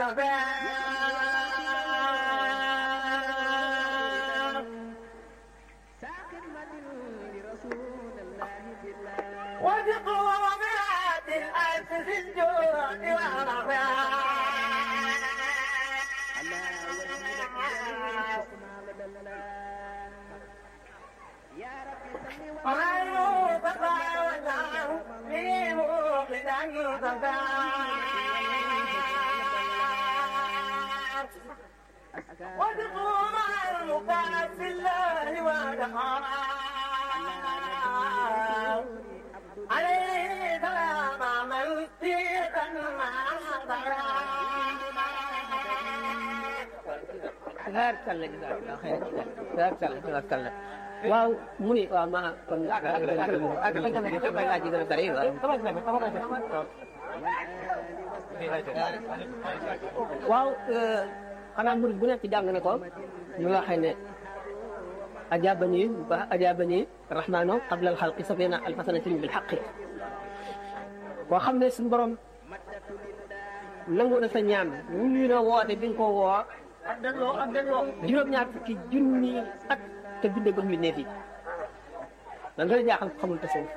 وبقومات الألف في الجود وتقوم المقام في الله ودخل عليه سلام من سيئة tabaarkalla jazakallah xayran tabaarkalla tabaarkalla waaw mu ni waaw ma kon ak ak ak ak laaj yi gën a bëri waaw xanaa murid bu nekk jàng na ko ñu waxee ne ajaabani ba ajaabani rahmaano qabla alxalqi sabina alfasanatin bil xaqi koo xam ne suñu borom nangu na sa ñaan ñu ñu na woote bi nga ko woo ak delloo ak delloo juróom-ñaar fukki junni at te bindee ba mu ne fii lan dana jaaxal xamul te suuf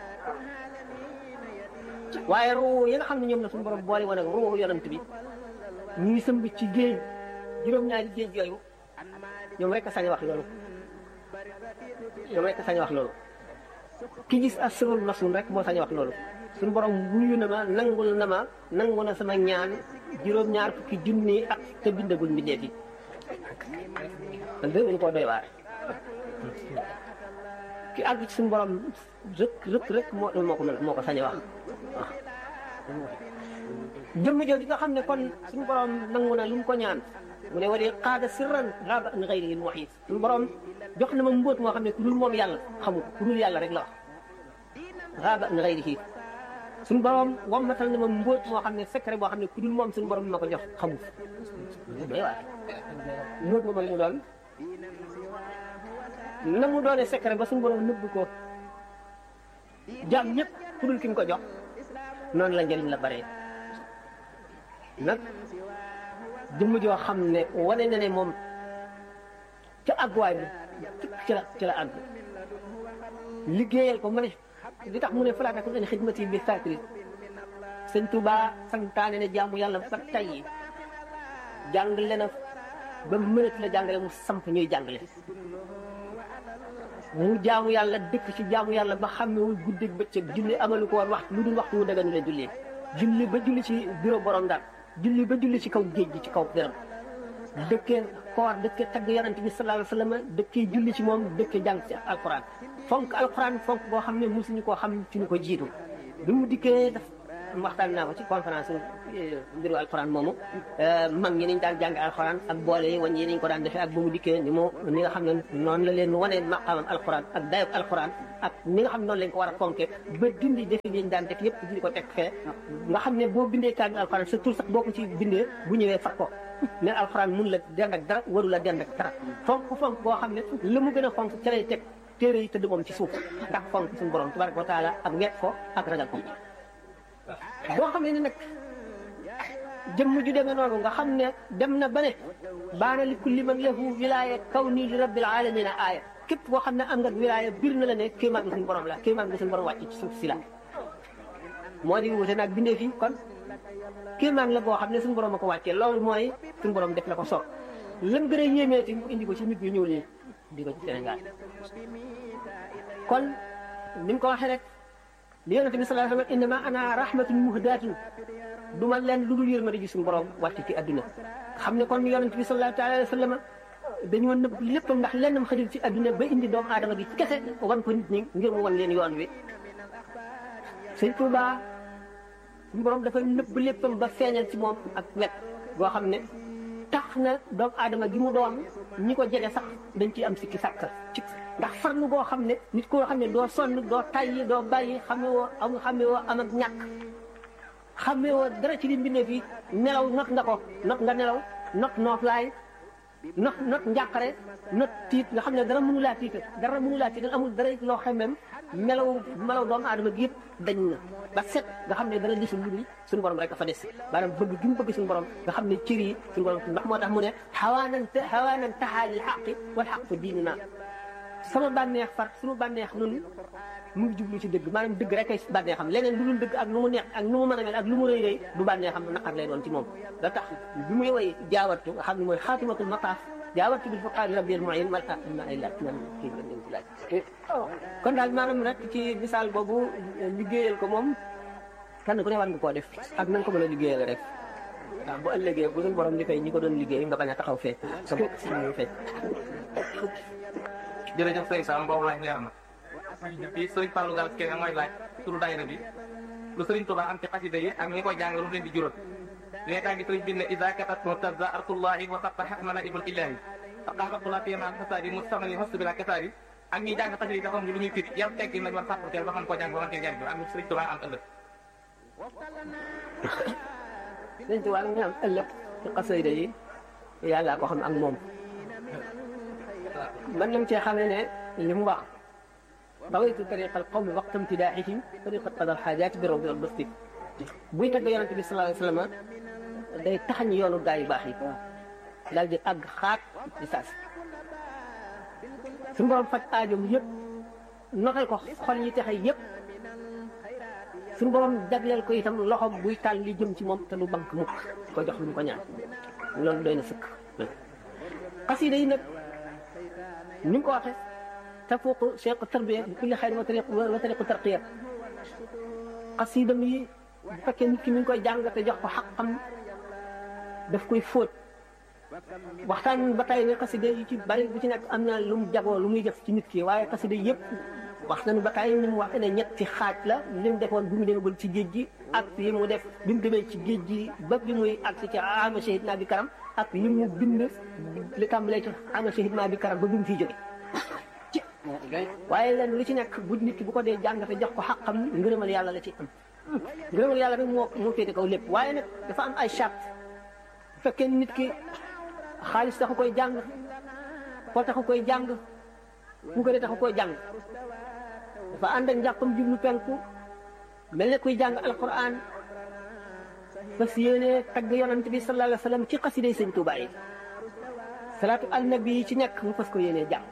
waaye ruu yi nga xam ne ñoom la suñu borom boole woon ak ruu yonent bi ñuy sëmb ci géej juróom-ñaari géej yooyu ñoom rek a sañ wax loolu ñoom rek a sañ wax loolu ki gis asrul masul rek moo sañ wax loolu suñu borom wuyu na ma nangul na ma nangu na sama ñaan juróom-ñaar fukki junni at te bindagul mbindeef yi man de dañu koo doy waar ki àgg ci suñu borom rëkk rëkk rek moo moo ko mën moo ko sañ a wax waaw jëmm jooju nga xam ne kon suñu borom nangu na lu mu ko ñaan mu ne wala qaada sirran raaba an xayri wax yi suñu borom jox na ma mbóot moo xam ne ku dul moom yàlla xamul ku dul yàlla rek la wax raaba an xayri suñu borom wammatal na ma mbóot moo xam ne secret boo xam ne ku dul moom suñu borom ma ko jox xamul doy waar mbóot moom la mu doon na mu doone secret ba suñu borom nëbb ko jaam ñëpp ku dul ki mu ko jox noonu la njëriñ la bare nag jëmm joo xam ne wane na ne moom ca àgguwaay bi ci la ci la àgg liggéeyal ko ma ne li tax mu ne falaa takun an xidmati bi saakiri sëñ Tuba santaane ne jaamu yàlla ba tey jàngale na ba mënat la jàngale mu samp ñuy jàngale mu jaamu yàlla dëkk ci jaamu yàlla ba xàmmewul guddeeg bëccëg julli amalu ko woon waxtu lu dul waxtu wu daganu la jullee julli ba julli ci bureau borom daal julli ba julli ci kaw géej gi ci kaw dërëm dëkkee koor dëkkee tagg yonent bi sallallahu alayhi wa sallam dëkkee julli ci moom dëkkee jàng ci alquran fonk alquran fonk boo xam ne mosuñu koo xam ci ñu ko jiitu bi mu dikkee daf waxtaan naa ko ci conférence mbiru alquran moomu mag ñi niñ daan jàng alquran ak boole yi wañ yi niñ ko daan defee ak ba mu dikkee ni mu ni nga xam ne noonu la leen wane maqaamam alquran ak dayob alquran ak ni nga xam ne noonu lañ ko war a fonke ba dindi defi liñ daan def yëpp di ko teg fee nga xam ne boo bindee kaamil alquran sa tur sax boo ko ci bindee bu ñëwee fat ko ne alquran mun la dend ak dara waru la dend ak dara fonk fonk boo xam ne la mu gën a fonk ca lay teg téere yi tëdd moom ci suuf ndax fonk suñu borom tabaraka wa taala ak wet ko ak ragal ko boo xam ne nag jëmm ju demee noonu nga xam ne dem na ba ne baana li kulli man lahu wilaaya kaw nii li rabbil alamina aaya képp koo xam ne am nga wilaaya bir na la ne kéemaan nga suñu borom la kéemaan nga suñu borom wàcc ci suuf si la moo di wute nag bindee fi kon kéemaan la boo xam ne suñu borom a ko wàccee loolu mooy suñu borom def la ko soob lan gën a yéemeeti mu indi ko ci nit ñu ñëw nii di ko ci Sénégal kon ni mu ko waxee rek li yonente bi sallallahu alayhi wa sallam innama ana rahmatun muhdatun du ma leen lu dul yërmande ji suñu borom wàcc ci àdduna xam ne kon yonente bi sallallahu alayhi wa sallam dañoo nëbb léppam ndax lennam xajul ci àdduna ba indi doomu aadama gi kese wan ko nit ñi ngir mu wan leen yoon wi sëñ Tuuba suñu borom dafa nëbb léppam ba feeñal ci moom ak wet goo xam ne tax na doomu aadama gi mu doon ñi ko jege sax dañ ciy am sikki sàkk ci ndax farlu boo xam ne nit koo xam ne doo sonn doo tayyi doo bàyyi xame woo am xame woo am ak ñàkk xame woo dara ci li mbindee fii nelaw not nga ko not nga nelaw not nooflaay not not njàqare not tiit nga xam ne dara mënu laa tiital dara mënu laa tiital amul dara loo xamem melaw melaw doomu aadama gi yëpp dañ na ba set nga xam ne dara desul lu dul suñu borom rek dafa des maanaam bëgg gi mu bëgg suñu borom nga xam ne cër yi suñu borom ndax moo tax mu ne xawaanan xawaanan taxaalil xaqi wal xaq fa diini naa sama bànneex far suñu bànneex nun mu ngi jublu ci dëgg maanaam dëgg rek ay bànneexam leneen lu dul dëgg ak nu mu neex ak nu mu mën a mel ak lu mu rëy rëy du bànneexam naqar lay doon ci moom da tax bi muy woy jaawartu nga xam ne mooy xaatimatul mataaf jaawartu bil fuqaari rabbil mu'in mal ma ay laaj man kii la leen ci laaj kon daal maanaam rek ci misaal boobu liggéeyal ko moom kenn ku ne war nga koo def ak na nga ko mën a liggéeyal rek ndax bu ëllëgee bu suñu borom di fay ñi ko doon liggéey nga bañ a taxaw fee sa bopp si ñu fekk jërëjëf sëñ Sam boobu laaj leer na fii sëriñ Fallou Gall keneen mooy laaj turu daayira bi lu sëriñ Touba am ci xasida yi ak ñi koy jàng lu mu leen di jural li nga gi sëriñ bi ne ida katat murtaza artullahi wa sabtahat malaibul ilahi faqaxatula fi ma kasaari mustamani hostu bila kasaari ak ñi jàng xasida yi dafa am lu ñuy firi yan teggi lañ war sàppateel ba xam koo jàng ba mën cee jàng ak lu sëriñ Touba am ëllëg sëriñ Touba nga am ëllëg ci xasida yi yàlla ko xam ak moom mën nañ cee xamee ne li mu wax rawaytu tariqa al qawmi waqta imtidaahihim tariqa qada al xaajaati bi rawdi al basti buy tagg yonente bi sallallahu alayhi wa sallam day taxañ yoonu gaa yu baax yi daal di àgg xaat di saas suñu borom faj aajom yëpp notal ko xol yi texe yëpp suñu borom jagleel ko itam loxo buy tàll li jëm ci moom te lu bank mukk ko jox lu mu ko ñaan loolu doy na sëkk xasida yi nag ni nga ko waxee tafuuqu cheikh tarbiya bi kulli xayr wa tariq wa tariqu tarqiya xasida mi bu fekkee nit ki mi ngi koy jàng te jox ko xaqam daf koy fóot waxtaan ba tey ne xasida yi ci bari bu ci nekk am na lu mu jagoo lu muy def ci nit ki waaye xasida yëpp wax nañu ba tey ni mu waxee ne ñetti xaaj la li mu defoon bi mu demagul ci géej gi ak li mu def bi mu demee ci géej gi ba bi muy agsi ci ama shahid naa bi karam ak li mu bind li tàmbalee ci ama shahid naa bi karam ba bi mu fiy jóge waaye leen lu ci nekk bu nit ki bu ko dee jàngate jox ko xaqam ngërëmal yàlla la ci am ngërëmal yàlla rek moo moo féete kaw lépp waaye nag dafa am ay charte bu fekkee nit ki xaalis taxu koy jàng ko taxu koy jàng bu ko dee taxu koy jàng dafa ànd ak njàppam jublu penku mel ne kuy jàng alquran fas yéene tagg yonante bi sallallahu alayhi wa sallam ci xasiday sëñ Tuubaa yi salaatu al nabi yi ci nekk mu fas ko yéene jàng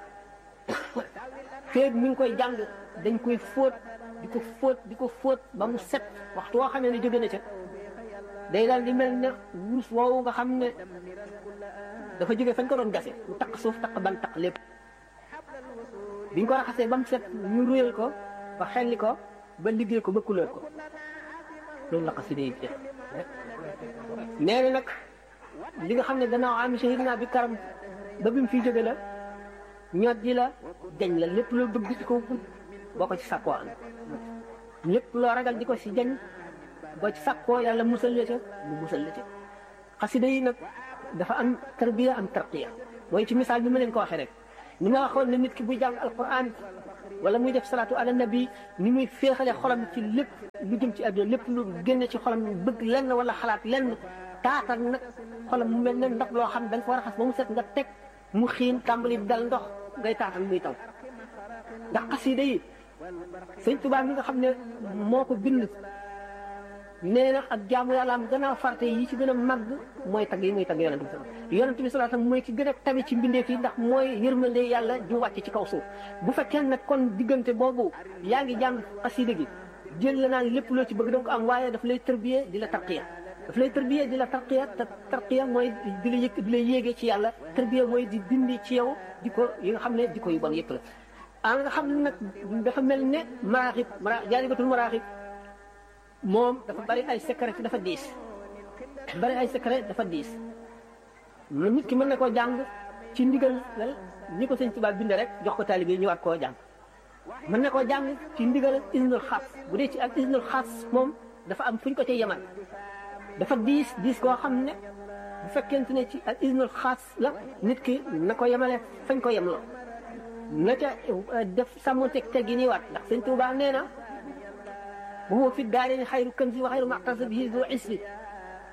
feeg mi ngi koy jàng dañ koy fóot di ko fóot di ko fóot ba mu set waxtu woo xamee ne jóge na ca day daal di mel ne wurus woowu nga xam ne dafa jóge fañ ko doon gase mu taq suuf taq ban taq lépp biñ ko raxasee ba mu set ñu ruyal ko ba xelli ko ba liggéey ko ba couleur ko loolu la xasida yi def nee na nag li nga xam ne gannaaw am shahid naa bi karam ba bi mu fiy jóge la ñot ji la jañ la lépp loo bëgg di ko boo ko ci sàkkoo am lépp loo ragal di ko si jañ boo ci sàkkoo yàlla musal la ca mu musal la ca xasida yi nag dafa am tarbiya am tarqiya mooy ci misaal bi ma leen ko waxee rek ni ma waxoon ne nit ki buy jàng alquran wala muy def salaatu ala nabi ni muy féexale xolam ci lépp lu jëm ci àdduna lépp lu génne ci xolam bëgg lenn wala xalaat lenn taatal nag xolam mu mel ne ndox loo xam da nga ko raxas ba mu set nga teg mu xiin tàmbali dal ndox ngay taatal muy taw ndax xasida yi sëñ Tuubaa mi nga xam ne moo ko bind nee na ak jaamu yàlla am gannaaw farte yi ci gën a màgg mooy tagg yi muy tagg yonent bi yonent bi sallallahu alayhi wasallam mooy ki gën a tabi ci mbindeef yi ndax mooy yërmande yàlla ju wàcc ci kaw suuf bu fekkee nag kon diggante boobu yaa ngi jàng xasida gi jël la naan lépp loo ci bëgg danga ko am waaye daf lay tërbiye di la tarqiya daf lay tërbiye di la tarqiya te tarqiya mooy di la yëkk di la yéegee ci yàlla tërbiya mooy di dindi ci yow di ko yi nga xam ne di ko yu bon yëpp la ah nga xam ne nag dafa mel ne maraaxib mara jaalibatul maraaxib moom dafa bari ay secret dafa diis bari ay secret dafa diis nit ki mën na koo jàng ci ndigal ñi ko sëñ Tuubaa bind rek jox ko taalibe yi ñu war koo jàng mën na koo jàng ci ndigal isnul xaas bu dee ci ak isnul xaas moom dafa am fu ñu ko ca yemal dafa diis diis koo xam ne bu fekkente ne ci ak isnul xaas la nit ki na ko yemale fañ ko yemloo na ca def sàmmonteeg teggi nii waat ndax sëñ Tuubaa nee na وهو في الدارين خير كنز وخير معتصم به ذو عسر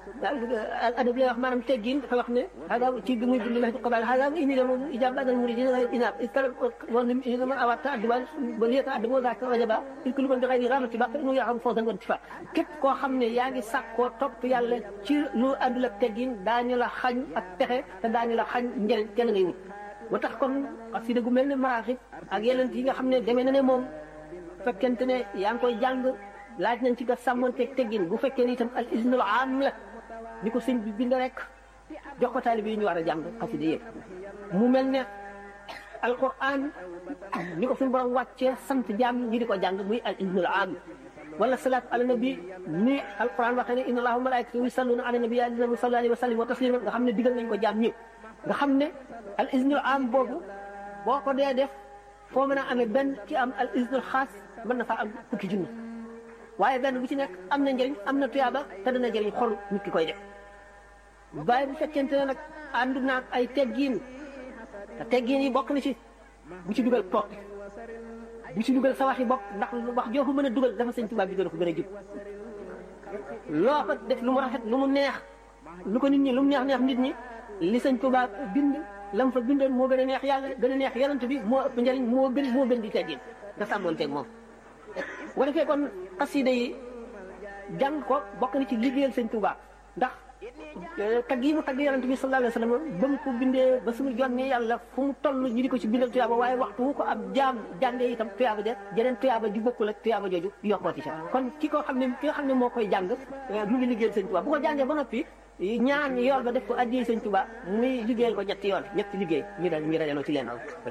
al adab lay wax maanaam teggin dafa wax ne hada ci bi muy bind la ci xabaar hada ini dama ijab badal muridina la inab iskala won ni dama awata adwal ba liyata adabo za ka wajaba il kullu man bi ghayri ramati baq inu yaxam fawzan wa intifa képp koo xam ne yaa ngi sàkkoo topp yàlla ci lu àndul ak teggin daañu la xañ ak texe te daañu la xañ njëriñ kenn ngay wut ba tax kon xasida gu mel ne maraaxib ak yeneen yi nga xam ne demee na ne moom fekkente ne yaa ngi koy jàng laaj nañ ci nga sàmmanteeg teggin bu fekkee ne itam al isnul aam la ni ko sëñ bi bind rek jox ko taalibe yi ñu war a jàng xasida yëpp mu mel ne alquran ni ko suñu borom wàccee sant jaam ñi di ko jàng muy al isnul aam wala salaatu ala nabi ni alquran waxee ne inna allaha wa malaikatahu yusalluna ala nabi ya alladhina sallu alayhi wa sallim wa tasliman nga xam ne digal nañ ko jaam ñëpp nga xam ne al isnul aam boobu boo ko dee def foo mën a amee benn ki am al isnul xaas mën na faa am fukki junni waaye benn bu ci nekk am na njëriñ am na tuyaaba te dana njëriñ xolu nit ki koy def waaye bu fekkente ne nag ànd naag ay teggiin te teggiin yi bokk na ci bu ci dugal toog bu ci dugal sa waxi bopp ndax wax joo ko mën a dugal dafa sëñ tubaab bi gën a ko gën a jub loo ko def lu mu rafet lu mu neex lu ko nit ñi lu mu neex neex nit ñi li sëñ tubaab bind lam fa bindoon moo gën a neex yàlla gën a neex yonent bi moo ëpp njëriñ moo gën moo gën di teggin nga sàmmoonteeg moom bu defee kon xasida yi jàng ko bokk na ci liggéeyal sëñ Tuubaa ndax tagg yi mu tagg yonent bi sallallahu alayhi wa sallam ba mu ko bindee ba suñu jonne yàlla fu mu toll ñu di ko ci bindal tuyaaba waaye waxtu wu ko ab jaam jàngee itam tuyaaba de jeneen tuyaaba di bokkul ak tuyaaba jooju yokkooti ca kon ki ko xam ne ki nga xam ne moo koy jàng mu ngi liggéeyal sëñ Tuubaa bu ko jàngee ba noppi ñaan yool ba def ko addiyee sëñ Tuubaa muy liggéeyal ko ñetti yoon ñetti liggéey ñu dal ñu dajaloo ci leen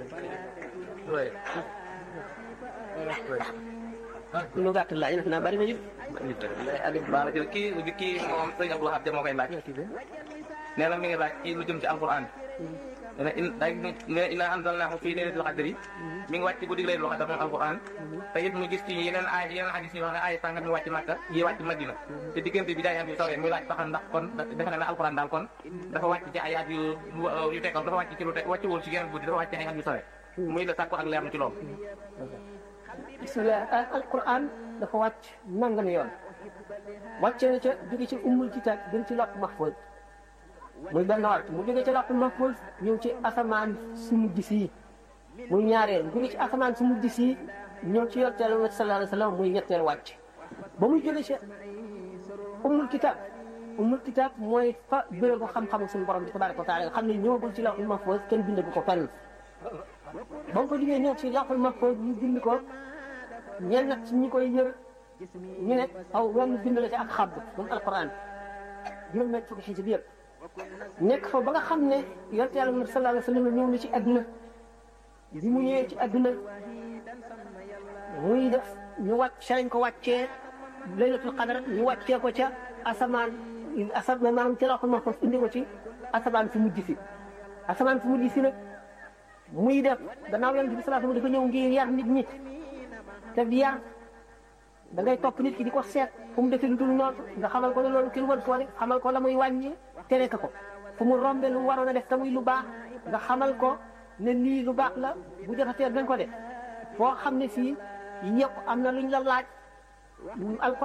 lu gàtt laaj nag naa bari na ñu. Aliou Ba la jël kii kii moom sëñ Abdou Wahab moo koy laaj. nee na mi ngi laaj kii lu jëm ci alquran. nee na in day ne inna anzalnaahu fii laylatil qadri mi ngi wàcc ci guddi laylatul qadr moom alquran. te it mu gis ci yeneen ay yeneen hadis yi wax ne ay sàngat mi wàcc Makka yi wàcc Madina. te diggante bi daay am yu sore muy laaj sax ndax kon defe na ne alquran daal kon dafa wàcc ci ay at yu yu tekkoon dafa wàcc ci lu te wàccuwul ci yeneen guddi dafa wàcc ci ay at yu sore. muy la sàkku ak leer ci loolu. bismillah alquran dafa wàcc nangami yoon wàcce na ca jóge ci ummul kitaab gën ci lott mahfuz muy benn wàtt mu jóge ci lott mahfuz ñëw ci asamaan su mujj sii muy ñaareel jóge ci asamaan su mujj sii ñëw ci yonent Yàlla sallallahu alayhi wa sallam muy ñetteel wàcc ba muy jóge ci ummul kitaab ummul kitaab mooy fa béréb bu xam-xam suñu borom bi tabaraka wa taala nga xam ne ñëwagul ci lawhul mahfuz kenn bindagu ko fenn ba mu ko jógee ñëw ci lawhul mahfuz ñu bind ko ñenn nag ci ñi koy yër ñu ne aw wenn bind la ci ak xabb moom alquran juróom ñett fukki xisib yëpp nekk fa ba nga xam ne yonent yàlla Muhammad sallallahu alayhi wa sallam ñëw na ci adduna bi mu ñëwee ci adduna muy def ñu wàcc sa lañ ko wàccee laylatul qadar ñu wàccee ko ca asamaan asamaan maanaam ca lawhul mahfuz indi ko ci asamaan fi mujj si asamaan fi mujj si nag muy def gannaaw yonent bi sallallahu alayhi wa sallam dafa ñëw ngir yar nit ñi te di yar da ngay topp nit ki di ko seet fu mu defee lu dul noonu nga xamal ko ne loolu kenn war koo def xamal ko la muy wàññi tere ko fu mu rombe lu waroon a def te muy lu baax nga xamal ko ne lii lu baax la bu jotatee dañ ko def foo xam ne fii yëpp am na luñ la laaj alquran